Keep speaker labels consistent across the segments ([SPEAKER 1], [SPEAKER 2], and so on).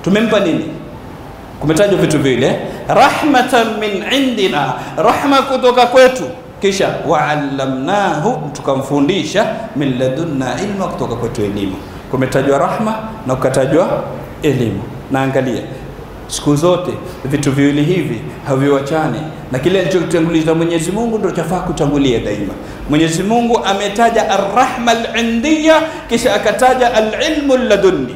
[SPEAKER 1] tumempa nini? Kumetajwa vitu vile, rahmatan min indina, rahma kutoka kwetu, kisha waallamnahu, tukamfundisha min ladunna ilma, kutoka kwetu elimu. Kumetajwa rahma na kukatajwa elimu. Na angalia siku zote vitu viwili hivi haviwachani, na kile alichokitanguliza Mwenyezi Mungu ndio chafaa kutangulia daima. Mwenyezi Mungu ametaja arrahma alindiya, kisha akataja alilmu ladunni.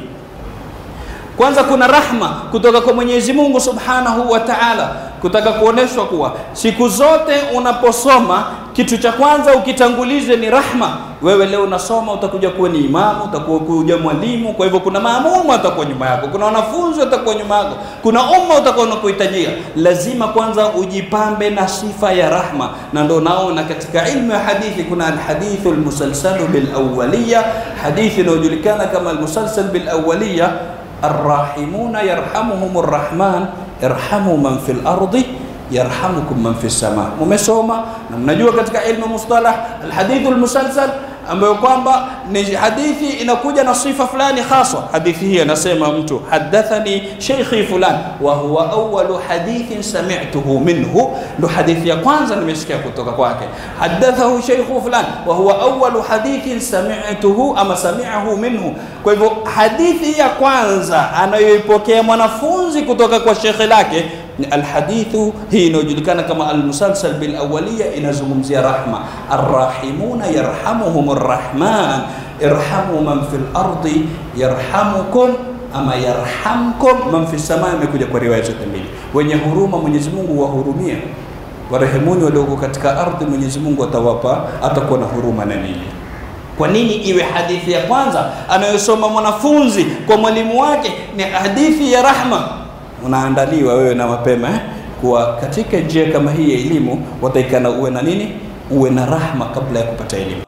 [SPEAKER 1] Kwanza kuna rahma kutoka kwa Mwenyezi Mungu Subhanahu wa Ta'ala, kutaka kuoneshwa kuwa siku zote unaposoma kitu cha kwanza ukitangulize ni rahma. Wewe leo unasoma, utakuja kuwa ni imamu, utakuwa kuja mwalimu. Kwa hivyo kuna maamumu atakuwa nyuma yako, kuna wanafunzi watakuwa nyuma yako, kuna umma utakuwa unakuhitajia. Lazima kwanza ujipambe na sifa ya rahma, na ndio naona katika ilmu ya hadithi kuna alhadithu almusalsalu bilawaliya, hadithi inayojulikana kama almusalsal bilawaliya arrahimuna yarhamuhum arrahman irhamu man fil ardi yarhamukum man fis sama. Mumesoma na mnajua katika ilmu mustalah alhadithu almusalsal, ambayo kwamba ni hadithi inakuja na sifa fulani hasa. Hadithi hii anasema mtu hadathani sheikhi fulan wa huwa awwalu hadithin sami'tuhu minhu, ndo hadithi ya kwanza nimesikia kutoka kwake. Hadathahu sheikhu fulan wa huwa awwalu hadithin sami'tuhu ama sami'ahu minhu. Kwa hivyo hadithi ya kwanza anayoipokea mwanafunzi kutoka kwa shekhe lake ni alhadithu hii inayojulikana kama almusalsal bil awaliya, inazungumzia rahma. Arrahimuna yarhamuhum arrahman irhamu man fil ardi yarhamukum ama yarhamkum man fis sama. Imekuja kwa riwaya zote mbili. Wenye huruma Mwenyezi Mungu wahurumia, warehemuni walioko katika ardhi, Mwenyezi Mungu atawapa, atakuwa na huruma na ninyi. Kwa nini iwe hadithi ya kwanza anayosoma mwanafunzi kwa mwalimu wake ni hadithi ya rahma? Unaandaliwa wewe na mapema eh? Kuwa katika njia kama hii ya elimu wataikana uwe na nini, uwe na rahma kabla ya kupata elimu.